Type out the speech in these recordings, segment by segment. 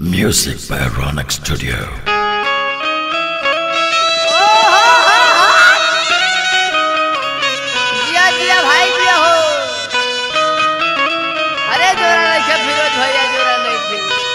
Music by Ronak Studio. जिया जिया भाई जिया हो अरे जोरा नहीं छे फिरोज भैया जोरा नहीं छे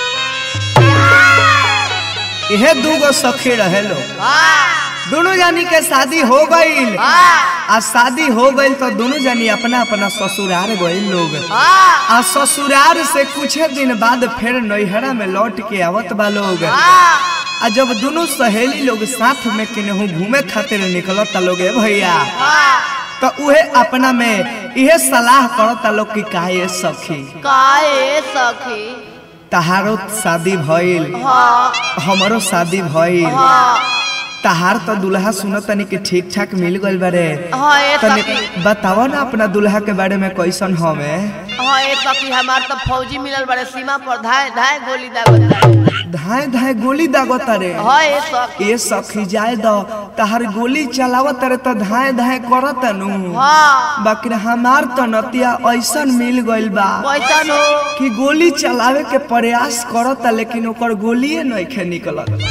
इहे दूगो सखी रहे लोग हाँ दोनों जानी के शादी हो गईल हाँ आ शादी हो गईल तो दोनों जानी अपना अपना ससुराल गईल लोग हाँ आ ससुराल से कुछ दिन बाद फिर नैहरा में लौट के आवत बा लोग हाँ आ जब दोनों सहेली लोग साथ में केनहू घूमे खातिर निकलता लोग ए भैया हाँ तो उहे अपना में इहे सलाह करता लोग कि काहे सखी काहे सखी तहारो शादी भइल हाँ हमरो शादी भइल हाँ तहार तो दुल्हा सुनो तनी कि ठीक ठाक मिल गइल बारे हाँ ए तनी सखी बताओ ना अपना दुल्हा के बारे में कैसन हवे हाँ ए सखी हमार तो फौजी मिलल बड़े सीमा पर धाए धाए गोली दागता धाए धाए गोली दागत रे हाँ ए सखी ए सखी जाए दो तहार गोली चलावत रे तो धाए धाए करत नु हाँ बाकी हमार तो नतिया ऐसन मिल गइल बा कैसन हो कि गोली चलावे के प्रयास करता लेकिन ओकर गोलिए नइखे निकलत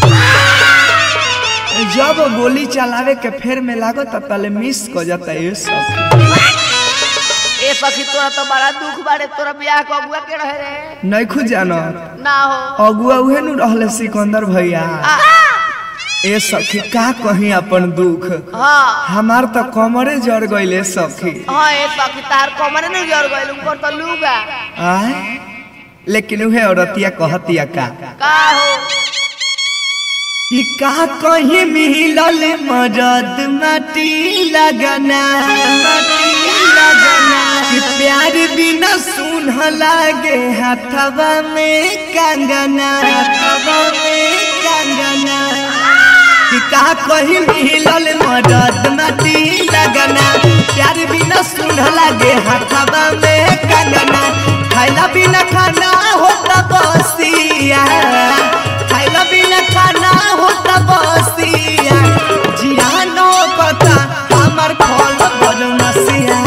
जब गोली चलावे के फेर में लागत तले मिस को जाता ये सब ए सखी तोरा तो बड़ा दुख बारे तोरा बियाह को अगुआ के रहे रे नइखु जानो ना हो अगुआ उहे नु रहले सिकंदर भैया आ, ए सखी का कहीं अपन दुख हाँ हमार तो कमरे जड़ गइले सखी हाँ ए सखी तार कमरे नहीं जर गइल ऊपर तो लूगा आय लेकिन उहे औरतिया कहतिया का का हो कि का कहीं मिलल मरद माटी लगना माटी लगना कि प्यार बिना सुन लागे हाथवा में कंगना हाथवा में कंगना कि का कहीं मिलल मरद माटी लगना प्यार बिना सुन लागे हाथवा में कंगना खाइला बिना खाना होता बसिया खाइला बिना खाना होता बसिया जियानो पता हमर फल बदमसिया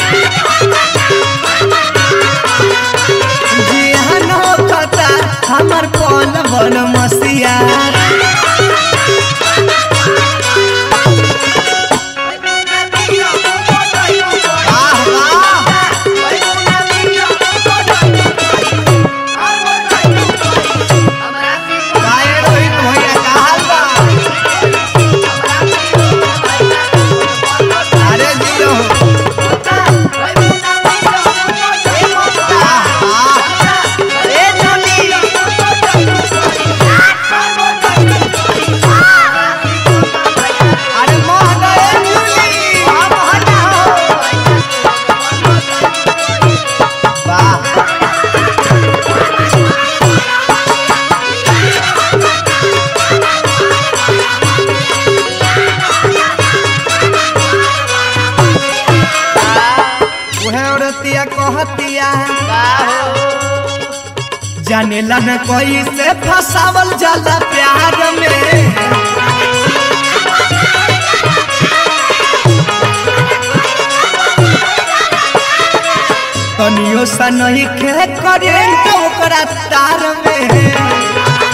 जियानो पता हमर फल बदमसिया वाह वाह काहे रोहित भैया का हाल बा अरे दिलो वाह वाह ए जोली अरे मोह गए जोली वाह उहे औरतिया कहतिया जानेला न कोई से फसावल जाला प्यार में कनियो सा नहीं खे करेंट ओकरा तार में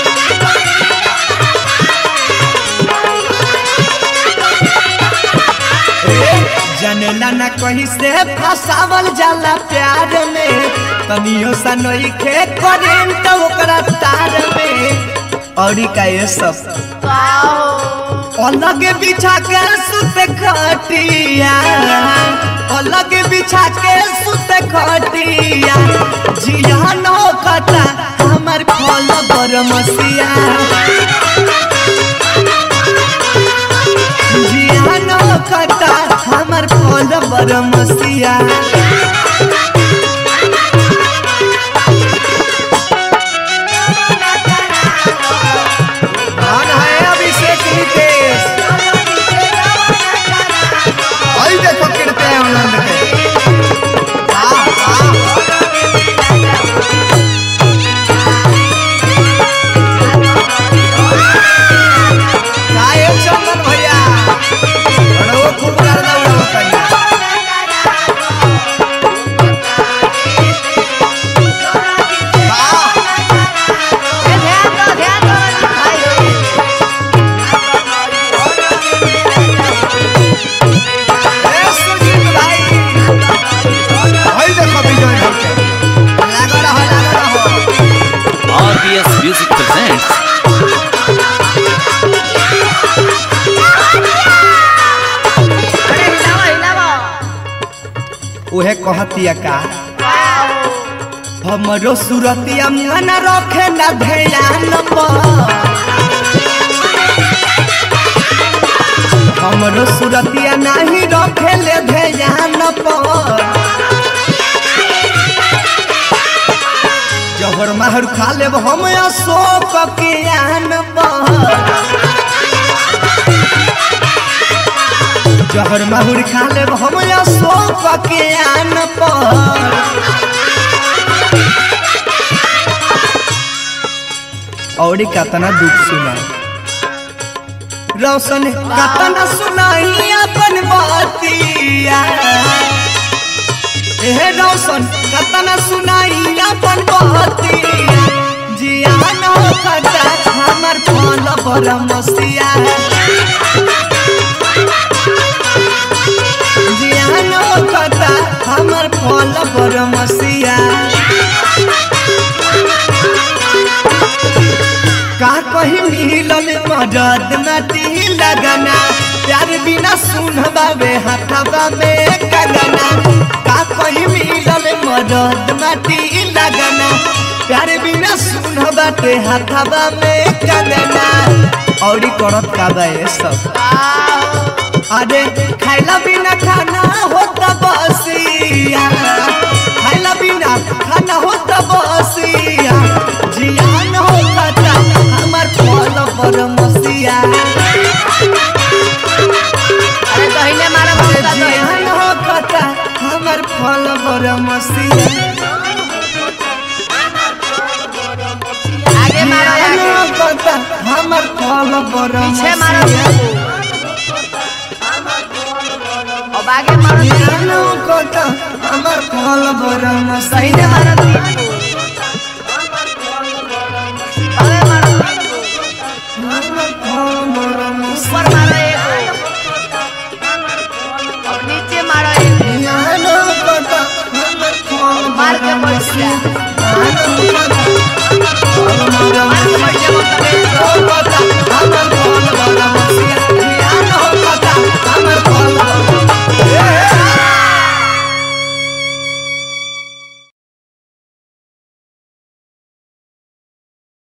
जानेला न कहीं से फसावल जाला प्यार में तनियो सा नहीं खे करेंट ओकरा तार में और का ये सब अलग बिछा के सुत खटिया अलग बिछा के सुत खटिया जिया नो कता हमर फल बरमसिया जिया नो कता हमर फल बरमसिया कौन है अभिषेक नितेश आई देखो गिरते हैं आनंद के वाह वाह काय चंदन भैया बड़ा वो खूब करना उड़ा बताइए कहतिया का हमरो सुरतिया मन रखे न ध्यान पर हमरो सुरतिया नहीं रखे ले ध्यान पर जहर महर खा लेब हम अशोक के आन पर जहर माहुर खा लेब हम अशोक के आन पर और कतना दुख सुना रोशन कतना सुनाई अपन बातिया ए रोशन कतना सुनाई अपन बातिया जियान हो कटा हमर फल पर मसिया जियान हो कटा हमर फल पर मसिया का कहीं मिलल मदद माटी लगना प्यार बिना सुन बाबे हाथवा में कगना का कहीं मिलल मदद माटी लगना प्यार बिना सुन बाटे हाथवा में कगना औरी करत का बा ये सब अरे खाइला बिना खाना होता बसिया खाइला बिना खाना होता बसिया जियान होता हमर फल पर मसिया अरे दहिले मारा अरे भूसा दहिले जियान होता हमर फल पर मसिया आगे मारो जियान आगे होता हमर फल पर पीछे मारो मसिया अब आगे मारो जियान होता हमर फल पर दहिले मसिया मारो